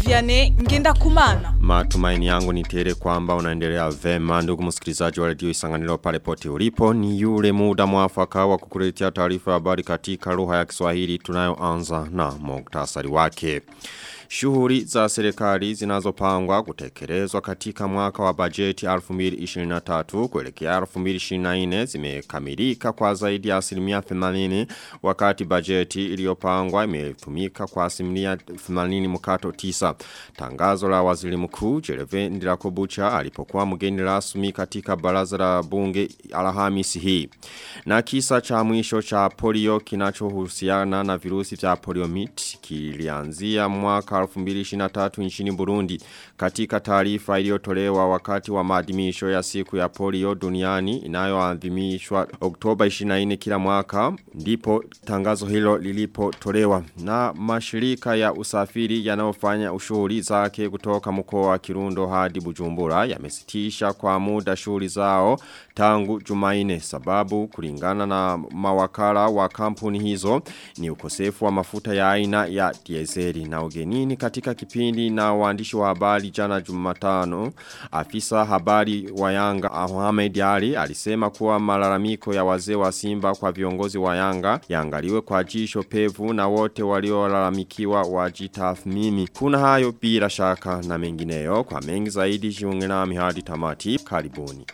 Vianney Ngenda Kumana. Matumaini yangu ni tele kwamba unaendelea vema ndugu msikilizaji wa radio Isanganiro pale pote ulipo ni yule muda mwafaka wa kukuletea taarifa ya habari katika lugha ya Kiswahili tunayoanza na muktasari wake. Shughuli za serikali zinazopangwa kutekelezwa katika mwaka wa bajeti 2023 kuelekea 2024 zimekamilika kwa zaidi ya asilimia 80 wakati bajeti iliyopangwa imetumika kwa asilimia 80 mkato 9. Tangazo la waziri mkuu Jereve Ndirakobucha alipokuwa mgeni rasmi katika baraza la bunge Alhamisi hii. Na kisa cha mwisho cha polio kinachohusiana na virusi vya poliomit kilianzia mwaka 2023 nchini Burundi katika taarifa iliyotolewa wakati wa maadhimisho ya siku ya polio duniani inayoadhimishwa Oktoba 24 kila mwaka ndipo tangazo hilo lilipotolewa na mashirika ya usafiri yanayofanya ushughuli zake kutoka mkoa wa Kirundo hadi Bujumbura yamesitisha kwa muda shughuli zao tangu Jumaine sababu kulingana na mawakala wa kampuni hizo ni ukosefu wa mafuta ya aina ya dieseli na ugenini katika kipindi na waandishi wa habari jana Jumatano afisa habari wa Yanga Ahmed Ali alisema kuwa malalamiko ya wazee wa Simba kwa viongozi wa Yanga yaangaliwe kwa jisho pevu na wote waliolalamikiwa wajitathmini kuna hayo bila shaka na mengineyo kwa mengi zaidi jiunge nami hadi tamati karibuni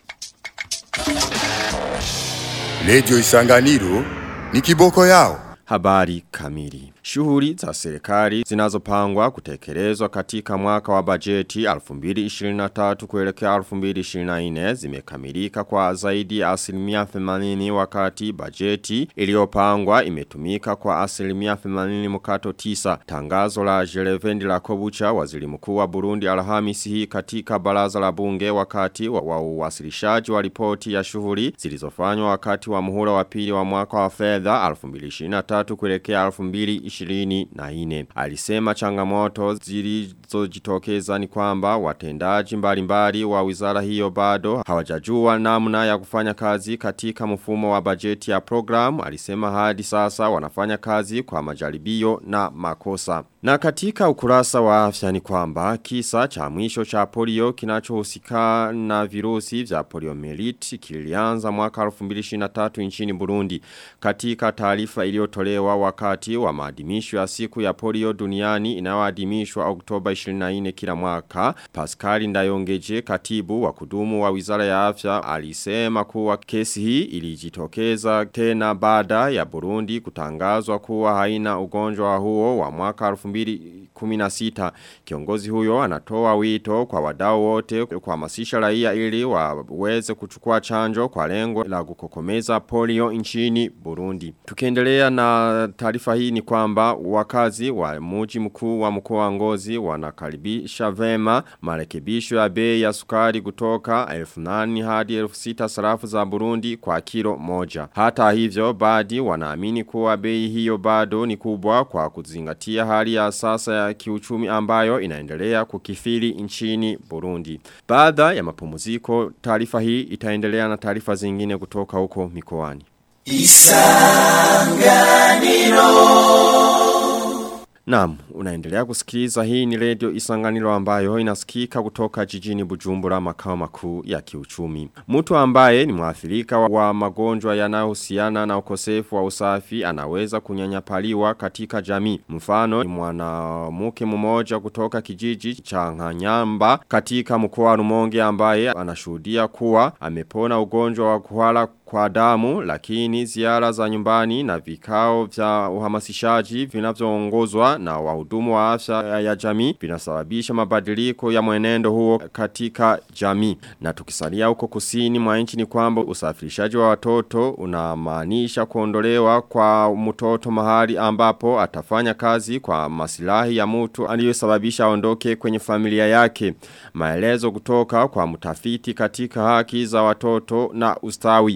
Lejo Isanganiro ni kiboko yao. Habari kamili. Shughuli za serikali zinazopangwa kutekelezwa katika mwaka wa bajeti 2023 kuelekea 2024 zimekamilika kwa zaidi ya asilimia 80 wakati bajeti iliyopangwa imetumika kwa asilimia 80 mkato 9. Tangazo la Jerevendi la Kobucha waziri mkuu wa Burundi Alhamisi hii katika baraza la bunge wakati wa, wa uwasilishaji wa ripoti ya shughuli zilizofanywa wakati wa muhula wa pili wa mwaka wa fedha 2023 kuelekea 2024 24. Alisema changamoto zilizojitokeza ni kwamba watendaji mbalimbali wa wizara hiyo bado hawajajua namna ya kufanya kazi katika mfumo wa bajeti ya programu. Alisema hadi sasa wanafanya kazi kwa majaribio na makosa. Na katika ukurasa wa afya ni kwamba kisa cha mwisho cha polio kinachohusika na virusi vya poliomeliti kilianza mwaka 2023 nchini Burundi. Katika taarifa iliyotolewa wakati wa maadhimisho ya siku ya polio duniani inayoadhimishwa Oktoba 24 kila mwaka, Pascal Ndayongeje katibu wa kudumu wa Wizara ya Afya alisema kuwa kesi hii ilijitokeza tena baada ya Burundi kutangazwa kuwa haina ugonjwa huo wa mwaka 2016. Kiongozi huyo anatoa wito kwa wadau wote kuhamasisha raia ili waweze kuchukua chanjo kwa lengo la kukokomeza polio nchini Burundi. Tukiendelea na taarifa hii ni kwamba wakazi wa muji mkuu wa mkoa wa Ngozi wanakaribisha vema marekebisho ya bei ya sukari kutoka 1800 hadi 6000 sarafu za Burundi kwa kilo moja. Hata hivyo baadhi wanaamini kuwa bei hiyo bado ni kubwa kwa kuzingatia hali ya sasa ya kiuchumi ambayo inaendelea kukifili nchini Burundi. Baada ya mapumziko taarifa hii itaendelea na taarifa zingine kutoka huko mikoani. Isanganiro Naam, unaendelea kusikiliza hii ni radio isanganiro ambayo inasikika kutoka jijini Bujumbura makao makuu ya kiuchumi. Mtu ambaye ni mwathirika wa magonjwa yanayohusiana na ukosefu wa usafi anaweza kunyanyapaliwa katika jamii. Mfano ni mwanamke mmoja kutoka kijiji cha Nganyamba katika mkoa wa Rumonge ambaye anashuhudia kuwa amepona ugonjwa wa kuhara kwa damu lakini ziara za nyumbani na vikao vya uhamasishaji vinavyoongozwa na wahudumu wa afya ya jamii vinasababisha mabadiliko ya mwenendo huo katika jamii na tukisalia huko kusini mwa nchi ni kwamba usafirishaji wa watoto unamaanisha kuondolewa kwa mtoto mahali ambapo atafanya kazi kwa masilahi ya mtu aliyosababisha aondoke kwenye familia yake maelezo kutoka kwa mtafiti katika haki za watoto na ustawi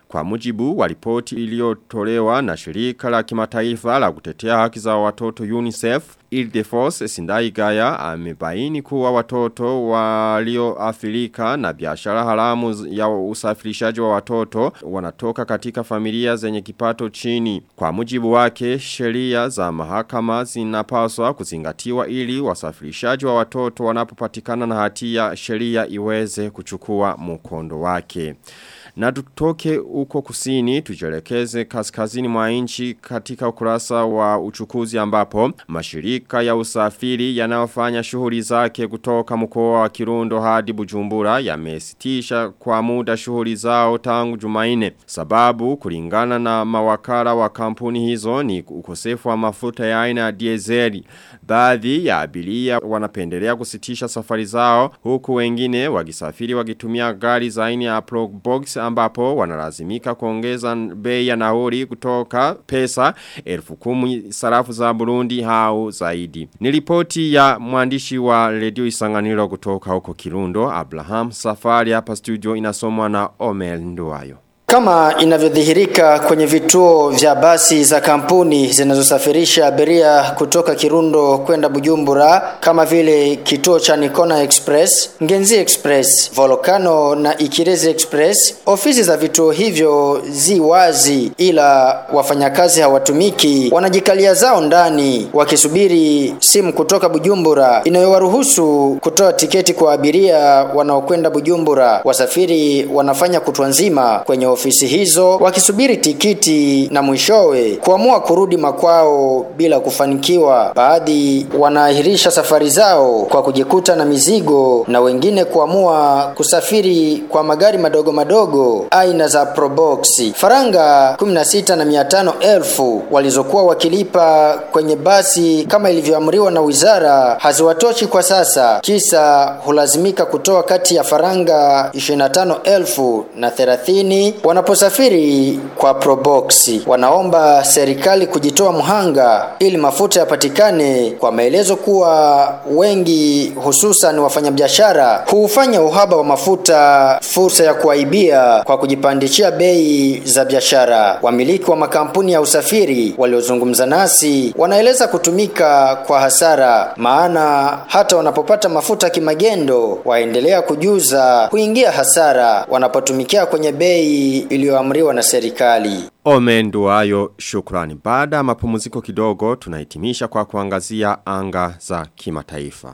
Kwa mujibu wa ripoti iliyotolewa na shirika la kimataifa la kutetea haki za watoto UNICEF, Ildefos Sindaigaya amebaini kuwa watoto walioathirika na biashara haramu ya usafirishaji wa watoto wanatoka katika familia zenye kipato chini. Kwa mujibu wake, sheria za mahakama zinapaswa kuzingatiwa ili wasafirishaji wa watoto wanapopatikana na hatia sheria iweze kuchukua mkondo wake. Na tutoke uko kusini tujelekeze kaskazini mwa nchi katika ukurasa wa uchukuzi ambapo mashirika ya usafiri yanayofanya shughuli zake kutoka mkoa wa Kirundo hadi Bujumbura yamesitisha kwa muda shughuli zao tangu Jumaine. Sababu kulingana na mawakala wa kampuni hizo ni ukosefu wa mafuta ya aina ya diesel. Baadhi ya abiria wanapendelea kusitisha safari zao huku wengine wakisafiri wakitumia gari za aina ya Probox ambapo wanalazimika kuongeza bei ya nauli kutoka pesa elfu kumi sarafu za Burundi hau zaidi. Nilipoti ya mwandishi wa redio isanganiro kutoka huko Kirundo, Abraham Safari hapa studio inasomwa na Omel Nduwayo. Kama inavyodhihirika kwenye vituo vya basi za kampuni zinazosafirisha abiria kutoka Kirundo kwenda Bujumbura kama vile kituo cha Nikona Express, Ngenzi Express, Volcano na Ikirezi Express, ofisi za vituo hivyo zi wazi ila wafanyakazi hawatumiki, wanajikalia zao ndani wakisubiri simu kutoka Bujumbura inayowaruhusu kutoa tiketi kwa abiria wanaokwenda Bujumbura. Wasafiri wanafanya kutwa nzima kwenye ofisi hizo wakisubiri tikiti na mwishowe kuamua kurudi makwao bila kufanikiwa. Baadhi wanaahirisha safari zao kwa kujikuta na mizigo na wengine kuamua kusafiri kwa magari madogo madogo aina za Probox. Faranga 16 na 500 elfu walizokuwa wakilipa kwenye basi kama ilivyoamriwa na wizara haziwatoshi kwa sasa, kisa hulazimika kutoa kati ya faranga 25 elfu na 30 wanaposafiri kwa Probox. Wanaomba serikali kujitoa mhanga ili mafuta yapatikane, kwa maelezo kuwa wengi hususan wafanyabiashara huufanya uhaba wa mafuta fursa ya kuaibia kwa kujipandishia bei za biashara. Wamiliki wa makampuni ya usafiri waliozungumza nasi wanaeleza kutumika kwa hasara, maana hata wanapopata mafuta kimagendo waendelea kujuza kuingia hasara wanapotumikia kwenye bei iliyoamriwa na serikali. Omenduayo shukrani. Baada ya mapumziko kidogo tunahitimisha kwa kuangazia anga za kimataifa.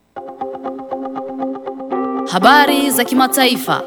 Habari za kimataifa.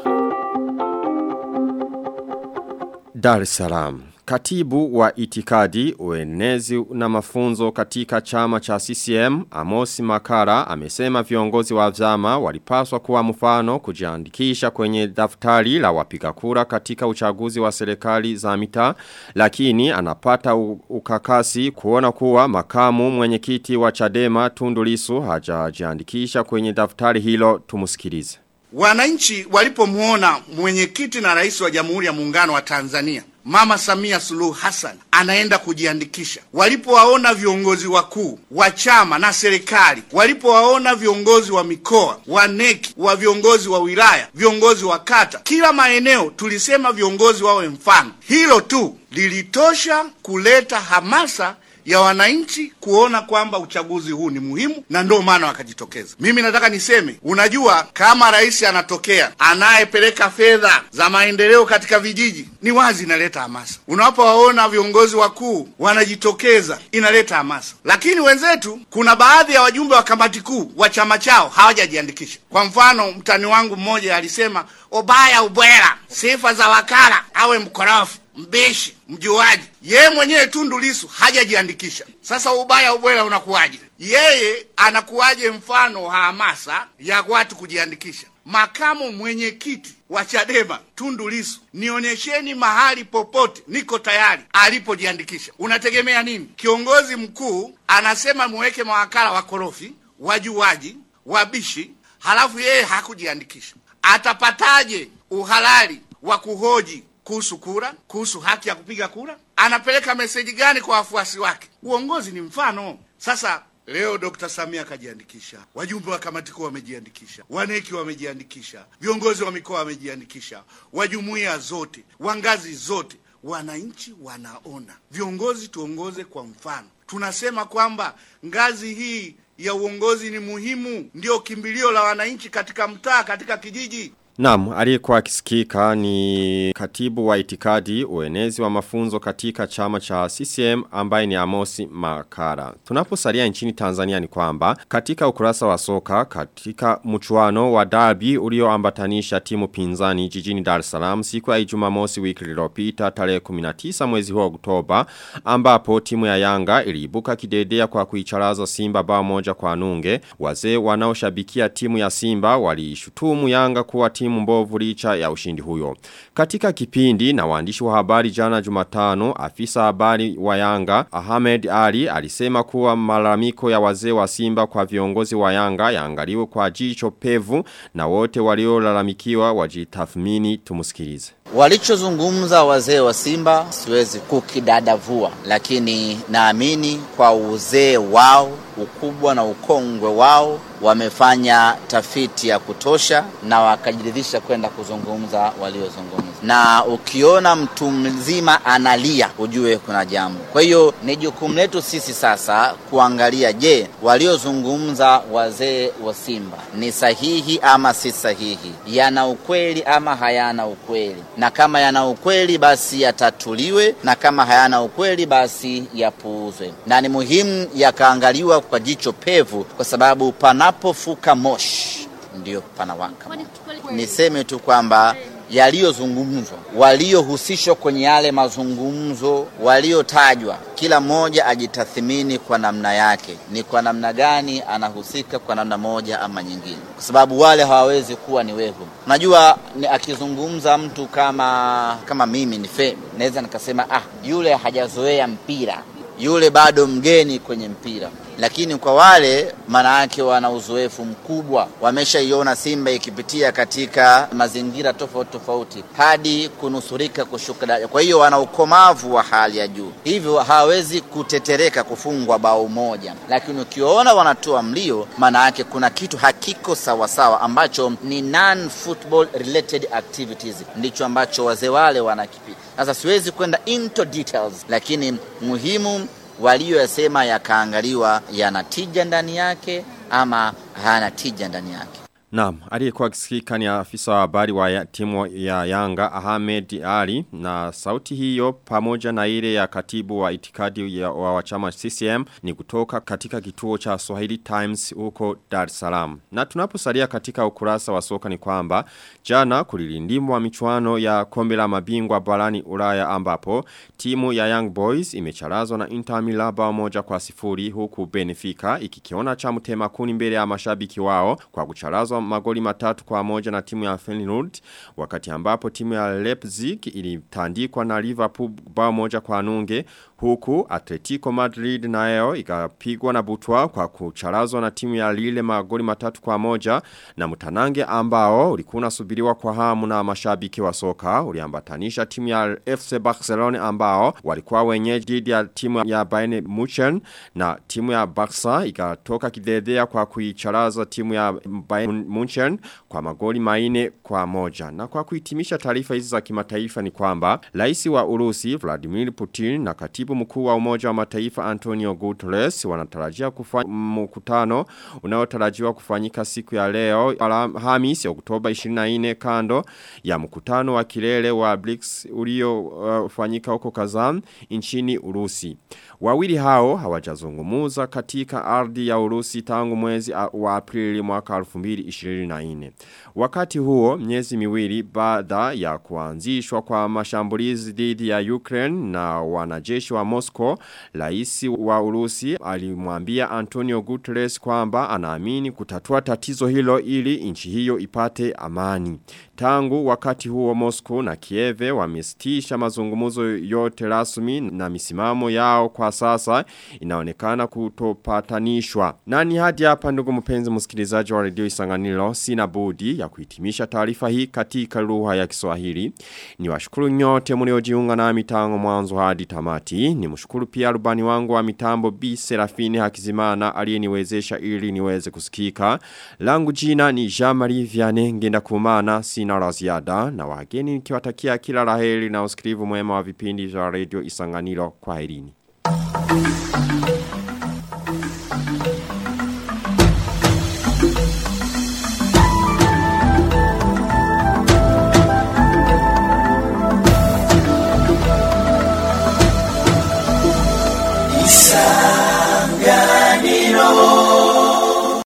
Dar es Salaam. Katibu wa itikadi, uenezi na mafunzo katika chama cha CCM, Amosi Makara, amesema viongozi wa vyama walipaswa kuwa mfano kujiandikisha kwenye daftari la wapiga kura katika uchaguzi wa serikali za mitaa, lakini anapata ukakasi kuona kuwa makamu mwenyekiti wa Chadema Tundu Lissu hajajiandikisha kwenye daftari hilo tumusikilize. Wananchi walipomuona mwenyekiti na rais wa Jamhuri ya Muungano wa Tanzania Mama Samia Suluhu Hassan anaenda kujiandikisha. Walipowaona viongozi wakuu wa chama na serikali, walipowaona viongozi wa mikoa, wa neki, wa viongozi wa wilaya, viongozi wa kata, kila maeneo tulisema viongozi wawe mfano. Hilo tu lilitosha kuleta hamasa ya wananchi kuona kwamba uchaguzi huu ni muhimu na ndio maana wakajitokeza. Mimi nataka niseme, unajua kama rais anatokea anayepeleka fedha za maendeleo katika vijiji, ni wazi inaleta hamasa. Unapowaona viongozi wakuu wanajitokeza, inaleta hamasa. Lakini wenzetu, kuna baadhi ya wajumbe wa kamati kuu wa chama chao hawajajiandikisha. Kwa mfano, mtani wangu mmoja alisema, ubaya ubwela, sifa za wakala awe mkorofi mbishi, mjuaji. Yeye mwenyewe Tundu Lissu hajajiandikisha. Sasa ubaya ubwela unakuwaje? Yeye anakuwaje mfano wa hamasa ya watu kujiandikisha? Makamu mwenyekiti wa Chadema Tundu Lissu, nionyesheni mahali popote niko tayari alipojiandikisha. Unategemea nini? Kiongozi mkuu anasema muweke mawakala wakorofi, wajuaji, wabishi, halafu yeye hakujiandikisha. Atapataje uhalali wa kuhoji kuhusu kura, kuhusu haki ya kupiga kura? Anapeleka meseji gani kwa wafuasi wake? Uongozi ni mfano. Sasa Leo Dr. Samia akajiandikisha, wajumbe wa kamati kuu wamejiandikisha, waneki wamejiandikisha, viongozi wa mikoa wamejiandikisha, wa jumuiya zote, wa ngazi zote, wananchi wanaona. Viongozi tuongoze kwa mfano. Tunasema kwamba ngazi hii ya uongozi ni muhimu, ndio kimbilio la wananchi katika mtaa, katika kijiji. Naam, aliyekuwa akisikika ni katibu wa itikadi uenezi wa mafunzo katika chama cha CCM ambaye ni Amosi Makara. Tunaposalia nchini Tanzania ni kwamba katika ukurasa wa soka katika mchuano wa derby ulioambatanisha timu pinzani jijini Dar es Salaam siku ya Jumamosi wiki iliyopita tarehe 19 mwezi huu wa Oktoba ambapo timu ya Yanga iliibuka kidedea kwa kuicharaza Simba bao moja kwa nunge. Wazee wanaoshabikia timu ya Simba waliishutumu Yanga kuwa timu mbovu licha ya ushindi huyo. Katika kipindi na waandishi wa habari jana Jumatano, afisa habari wa Yanga Ahmed Ali alisema kuwa malalamiko ya wazee wa Simba kwa viongozi wa Yanga yaangaliwe kwa jicho pevu na wote waliolalamikiwa wajitathmini tumusikilize. Walichozungumza wazee wa Simba siwezi kukidadavua, lakini naamini kwa uzee wao, ukubwa na ukongwe wao, wamefanya tafiti ya kutosha na wakajiridhisha kwenda kuzungumza waliozungumza. Na ukiona mtu mzima analia, ujue kuna jambo. Kwa hiyo ni jukumu letu sisi sasa kuangalia, je, waliozungumza wazee wa Simba ni sahihi ama si sahihi, yana ukweli ama hayana ukweli, na kama yana ukweli basi yatatuliwe, na kama hayana ukweli basi yapuuzwe, na ni muhimu yakaangaliwa kwa jicho pevu, kwa sababu panapofuka moshi ndio panawaka moto. Niseme tu kwamba yaliyozungumzwa, waliohusishwa kwenye yale mazungumzo, waliotajwa, kila mmoja ajitathimini kwa namna yake, ni kwa namna gani anahusika kwa namna moja ama nyingine, kwa sababu wale hawawezi kuwa ni wehu. Unajua ni akizungumza mtu kama kama mimi ni Femi, naweza nikasema ah, yule hajazoea mpira, yule bado mgeni kwenye mpira lakini kwa wale maana yake wana uzoefu mkubwa, wameshaiona Simba ikipitia katika mazingira tofauti tofauti hadi kunusurika kushuka daraja. Kwa hiyo wana ukomavu wa hali ya juu, hivyo hawawezi kutetereka kufungwa bao moja. Lakini ukiona wanatoa mlio, maana yake kuna kitu hakiko sawasawa, ambacho ni non football related activities, ndicho ambacho wazee wale wanakipita. Sasa siwezi kwenda into details, lakini muhimu walioyasema yakaangaliwa yana tija ndani yake ama hayana tija ndani yake. Naam, aliyekuwa akisikika ni afisa wa habari wa ya, timu ya Yanga Ahmed Ali na sauti hiyo pamoja na ile ya katibu wa itikadi ya, wa wachama CCM ni kutoka katika kituo cha Swahili Times huko Dar es Salaam. Na tunaposalia katika ukurasa wa soka ni kwamba jana kulilindimwa michuano ya kombe la mabingwa barani Ulaya ambapo timu ya Young Boys imecharazwa na Inter Milan bao moja kwa sifuri huku Benfica ikikiona cha mtema kuni mbele ya mashabiki wao kwa kucharazwa magoli matatu kwa moja na timu ya Feyenoord wakati ambapo timu ya Leipzig ilitandikwa na Liverpool bao moja kwa nunge huku Atletico Madrid nayo ikapigwa na butwa kwa kucharazwa na timu ya Lille magoli matatu kwa moja na mtanange ambao ulikuwa unasubiriwa kwa hamu na mashabiki wa soka uliambatanisha timu ya FC Barcelona ambao walikuwa wenyeji dhidi ya timu ya Bayern Munchen na timu ya Barca ikatoka kidedea kwa kuicharaza timu ya Bayern Munchen kwa magoli maine kwa moja. Na kwa kuhitimisha taarifa hizi za kimataifa ni kwamba rais wa Urusi Vladimir Putin na katibu mkuu wa Umoja wa Mataifa Antonio Guterres wanatarajia kufanya mkutano unaotarajiwa kufanyika siku ya leo Alhamisi Oktoba 24 kando ya mkutano wa kilele wa BRICS uliofanyika uh, huko Kazan nchini Urusi. Wawili hao hawajazungumuza katika ardhi ya Urusi tangu mwezi wa Aprili mwaka 2024. Wakati huo miezi miwili baada ya kuanzishwa kwa mashambulizi dhidi ya Ukraine na wanajeshi wa Moscow, rais wa Urusi alimwambia Antonio Guterres kwamba anaamini kutatua tatizo hilo ili nchi hiyo ipate amani. Tangu wakati huo Moscow na Kieve wamesitisha mazungumzo yote rasmi na misimamo yao kwa sasa inaonekana kutopatanishwa. Nani hadi hapa ndugu mpenzi msikilizaji wa redio Isanganiro sina budi ya kuhitimisha taarifa hii katika lugha ya Kiswahili. Ni washukuru nyote mliojiunga na mitango mwanzo hadi tamati. Ni mshukuru pia rubani wangu wa mitambo B Serafini Hakizimana aliyeniwezesha ili niweze kusikika. Langu jina ni Jean-Marie Vianney ngenda kumana sina la ziada na wageni nikiwatakia kila laheri na usikilivu mwema wa vipindi vya redio Isanganiro kwa herini.